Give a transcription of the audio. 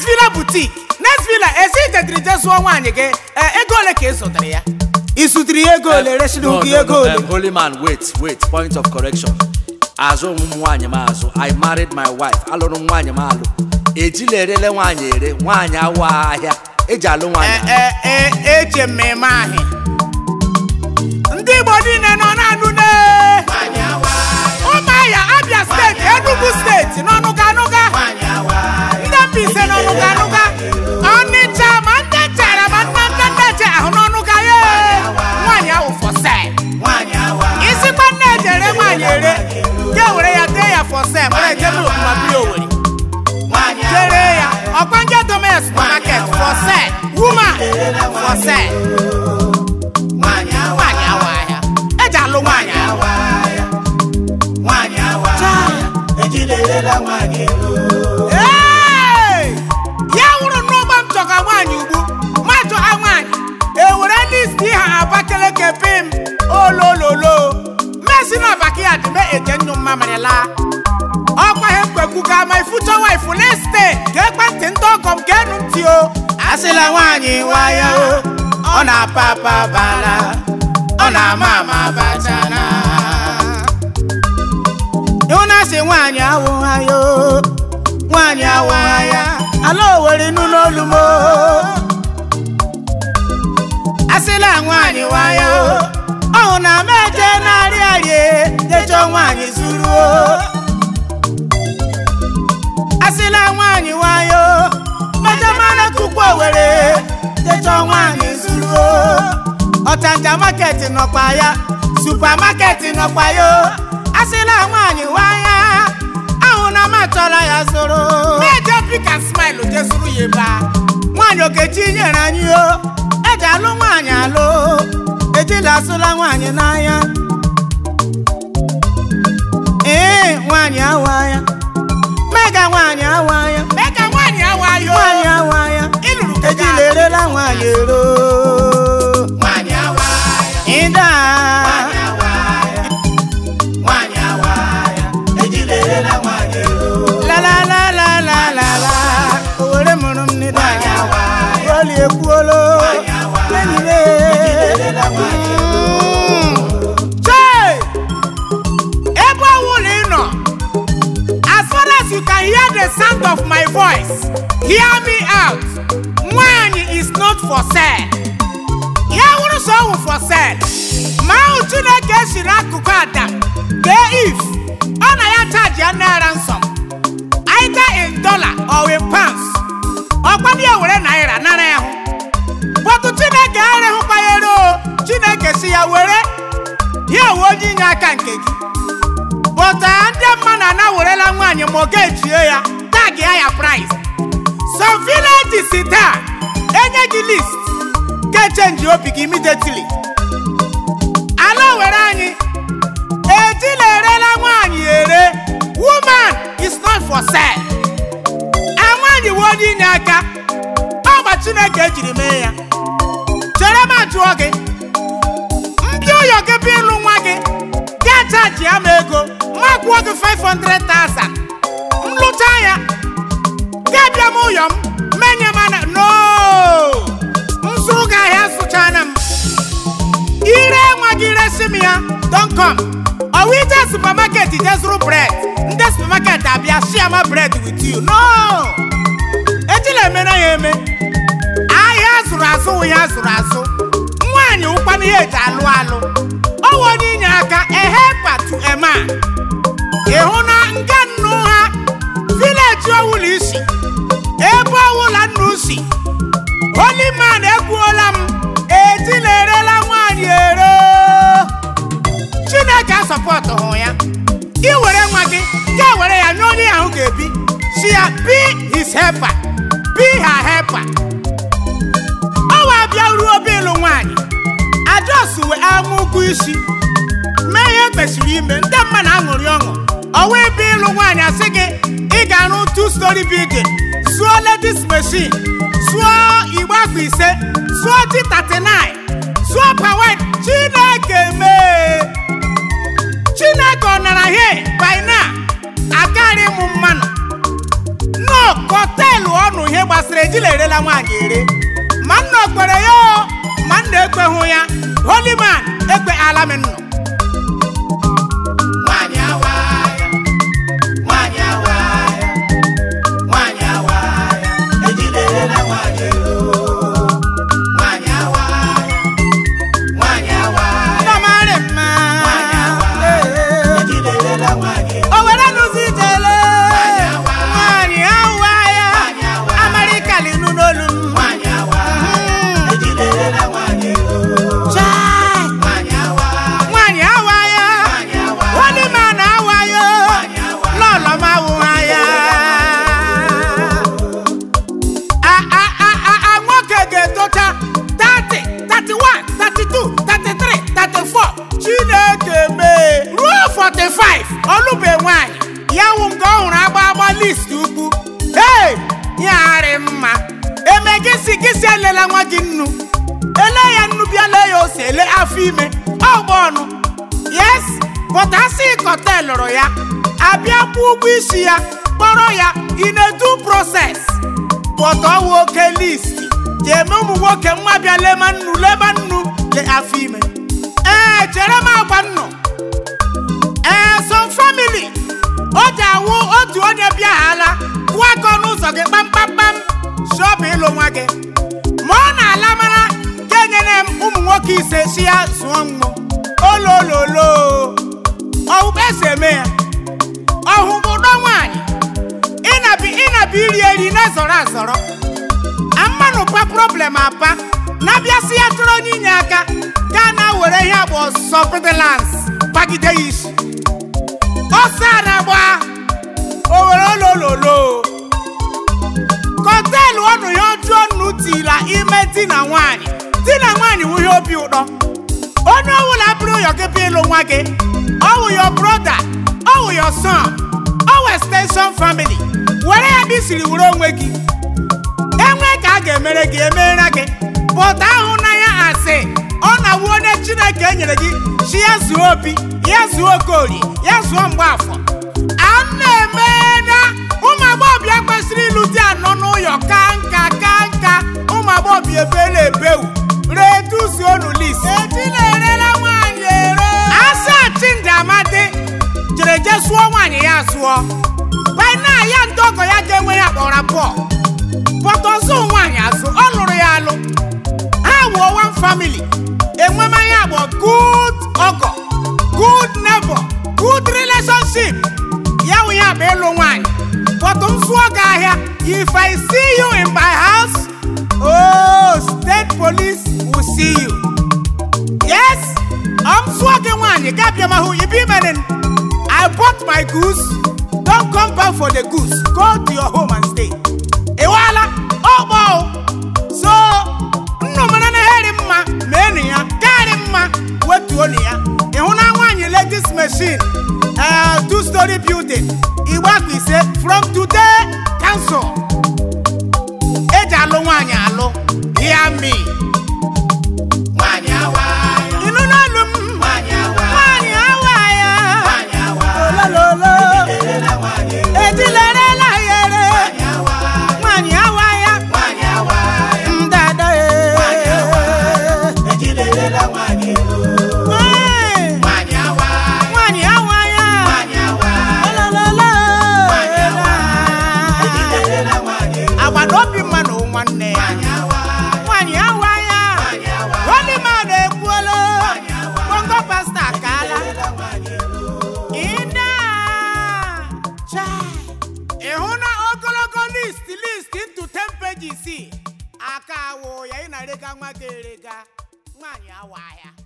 next villa boutique next villa ezi ijediri je zụọ nwaanyị gị ee, ego ole ka ị zụtara ya ị zụtara ya ego ole resiri no, gị no, ego no, ole um, holy man wait wait point of correction azụ ụmụ nwaanyị m azụ i married my wife alụrụ m nwaanyị m alụ ejila erele nwaanyị ere nwaanyị awa ahịa eji alụ nwaanyị Ee, ee, ee, eje mmemme ahụ ndị igbo niile nọ na-anụ ne ụmụahịa abia steeti enugu steeti n'ọnụga anụga ndị Mbaise n'ọnụga anụga ọnịcha ma ndị chara ma ndị ndị ndị che ahụ n'ọnụga ye nwaanyị ahụ for sale isikwa nne ejere nwaanyị ere ga were ya dee ya for sale mara ejebe okuma biri owere jere ya ọkwanje domes market for sale woman for sale nwaanyị awa ahịa eji alụ nwaanyị ahụ Ee! ya wụrụ n'ụgbọ m chọga nwaanyị ugbu ma chọga nwaanyị ewere list ha abakeleke pim olololo mesi na backyard me eje nnụ mmamịrị laa ọkwa ihe mkpekwu ga my future wife liste ga ekwentị ndị ọgọ m ga-enu ntị o asịla nwaanyị nwaya o ọ na-apa apa bala ọ na-ama ama bachana ịhụ na asị nwaanyị awụha ya o nwaanyị awụha ya ala owere nụ n'olu m o asịla nwaanyị nwaya o ọhụ na m eje narị arịa jechọ nwaanyị zuru o asịla nwaanyị nwaya o mejamana tukwu owere jechọ nwaanyị zuru o ọchanja maketi nọkwa ya supamaketi nọkwa ya o asịla nwaanyị nwaya ahụ na m achọrọ ya zụrụ meje pika smile je zụrụ ya ebe a nwaanyị okechi nyere anyị o eji alụ nwaanyị alụ ejila asụla nwaanyị n'anya ee nwaanyị awa ya mega nwaanyị awa ya mega nwaanyị awa ya nwaanyị awa ya ịlụrụ ejila erela nwaanyị ero nwaanyị awa ya ịda la la la la la la la owere mụrụ m n'ịda oli ekwuolo enyi m Chee! ebe ọwụla ị nọ as far as you can hear the sound of my voice hear me out nwaanyị is not for sale ya wụrụ sọ ọwụ for sale ma ahụ chineke siri akụkụ adam dee if ọ na ya chaji ya naira nsọ either in dollar or in pounds ọkwadị ya were naira nara ya hụ bọtụ chineke arịhụkwa ya ero chineke si ya were ya wee onye inye aka nke gị bọtụ ndị mmadụ ana werela nwaanyị ma ọ ga-ejie ya tag ya ya price some villages taa enye gị list ga-echenji obi gị immediately ala were anyị ejila erela nwaanyị ere woman is not for sale a nwaanyị wee onye inye aka ọgba chineke ejiri mee ya chere m ajụọ gị ndị ụyọ gị bụ ịlụ nwa gị gaa chaji ya m ego ma kwụọ gị 500,000 m lụcha ya gaa bịa m ụyọ m menye m ana no m zụrụ gị ahịa zụchana m ire nwa gị resi m ya don com ọwụ ije supermarket je zụrụ bred ndị supermarket abịa share ma bread with you no ejila emere ya eme ahịa azụrụ azụ wụ ya azụrụ azụ nwaanyị ụkwana ihe eji alụ alụ ọwụ onye inye aka ehepa to ema ịhụ na nga nnu ha vileji ọwụla isi ebe ọwụla nnu si holy man ekwuola m ejila erela nwaanyị ere chineke asọpọtụ hụ ya iwere nwa gị ga were ya nye onye ahụ ga-ebi si ya be his helper be her helper ọwa abịa ruo obe ịlụ nwaanyị ajọs wee amụ ụgwọ isi mee ihe kwesịrị ime ndị mmadụ aṅụrị ọṅụ ọwa ebe ịlụ nwaanyị asị gị ị ga-arụ two story building zụọ ladies machine zụọ igbe akwa ise zụọ T39 zụọ pawet chineke mee chineke ọ nara he by now akarị m mmanụ no kọtelụ ọnụ ihe gbasara ejila erela nwaanyị ere ma nna okpere ya o ma nna ekweghụ ya holy man ekpe ala m nnụ Nwanyị awaaya, nwanyị awaaya, nwanyị awaaya, ejiderela nwanyị ero. Nwanyị awaaya, nwanyị awaaya, ndọmarị mma ejiderela nwanyị ero. o were nụzi ijele nwaanyị awa ya Nwanyị awaaya, amarịkalinu n'olu m nwanyị awaaya, ejiderela nwanyị ero. Chai! Nwanyị awaaya, nwaanyị awa ya nwanyị awaaya, holy man awa ya nwanyị awaaya. lọlọ m awụha ya A- a- a- a- a- nwoke ga-etocha 30 31 32 33 34 chineke mee ruo 45 ọlụbe nwanyị ya wụ nke ọ hụrụ agba agba list ukwu hey yarị mma eme gị si gị si elela nwa gị nnu ele ya nnu bịa lee ya ose ele afọ ime ọgba ọnụ yes but asị kọtel lụrụ ya abịa kwụ ụgwọ isi ya kpọrọ ya in a due process but ọwụ oke list ji eme ụmụ nwoke nwa bịa lema nnu lema nnu le afọ ime ee chere m agwa nnụ ee some family o ji awụ otu onye bịaghala kwụọ aka ọnụ ụzọ gị kpamkpamkpam shọpụ ịlụ nwa gị ma ọ na-ala mara ka enyere m ụmụ nwoke ise si ya zụọ mmụ olololo ọwụkpa esi eme ya ọhụbụdọ nwaanyị ịnabi ịnabi iri eri na-ezọrọ azọrọ amanụkwa problem apa na-abịasị ya chọrọ onye inye aka gaa na were ihe agba ọsọ pedalans bagide ya isi ọsọ a na-agba o were olololo kọtelụ ọnụ ya ọjụọ nnu tila ime di na nwaanyị di na nwaanyị wụ ihe obi ụtọ onye ọwụla bụrụ ụyọ gị bịa ịlụ nwa gị ọwụ yo broda ọwụ yo son ọwụ extension family were ya bụ isiri were onwe gị enwe ka a ga-emere gị emeere gị pụta ahụ na ya asị ọ na-awụ onye chineke nyere gị chi ya zuo obi ya zuo okorie ya zuo mgbaafọ a na-eme na ụmụ agbọghọbịa kwesịrị ịlụ di anọ n'ụyọ ka nka ka nka ụmụ agbọghọbịa ebela ebewu reduzionu lis ejina-erela nwaanyị ere asa chindi amadi jere je sụọ nwaanyị ya sụọ bana ya ndị ọgọ ya ga-enwe ya kpọrọ pọl pọtọzụ nwaanyị azụ ọ lụrụ ya alụ ha wuo one family enwemanya bụ good ọgọ good neighbor good relationship ya wụ ya bụ ịlụ nwaanyị pọtụ m zụọ gị ahịa if i see you in my house oh state police will see you yes I'm zụọ gị nwaanyị ga-abịa mahụ ibe imere I bought my goose don't come back for the goose go to your home and stay ịwala ọgbọ so nnụmara na heri mma mee ya karị mma wetuo na ya ịhụ na nwaanyị ladies machine uh, two story building igbe akpa ise from today cancel eji alụ nwaanyị alụ ya mi Nwanyị awaaya, ịnụ n'olu m nwanyị awaaya, nwaanyị awa ya nwanyị awaaya, olololo ejiderela nwanyị ero. ejilerela ya ere Nwanyị awaaya, nwaanyị awa ya nwanyị awaaya, ndada Nwanyị awaaya, ejiderela nwanyị ero. Ee. Nwanyị awaaya, nwaanyị awa ya nwanyị awaaya, olololo Nwanyị awaaya, ejiderela nwanyị ero. agbata obi mmanụ nwanne ya Nwanyị awaaya, nwaanyị awa ya nwanyị awaaya, holy man ekwuola Nwanyị awaaya, bongo pasta akaala ejiderela nwanyị ero. ịna chai ịhụ na ogologo list list into 10 pages aka awụ ya ị na-erega nwa gị erega nwaanyị awa ya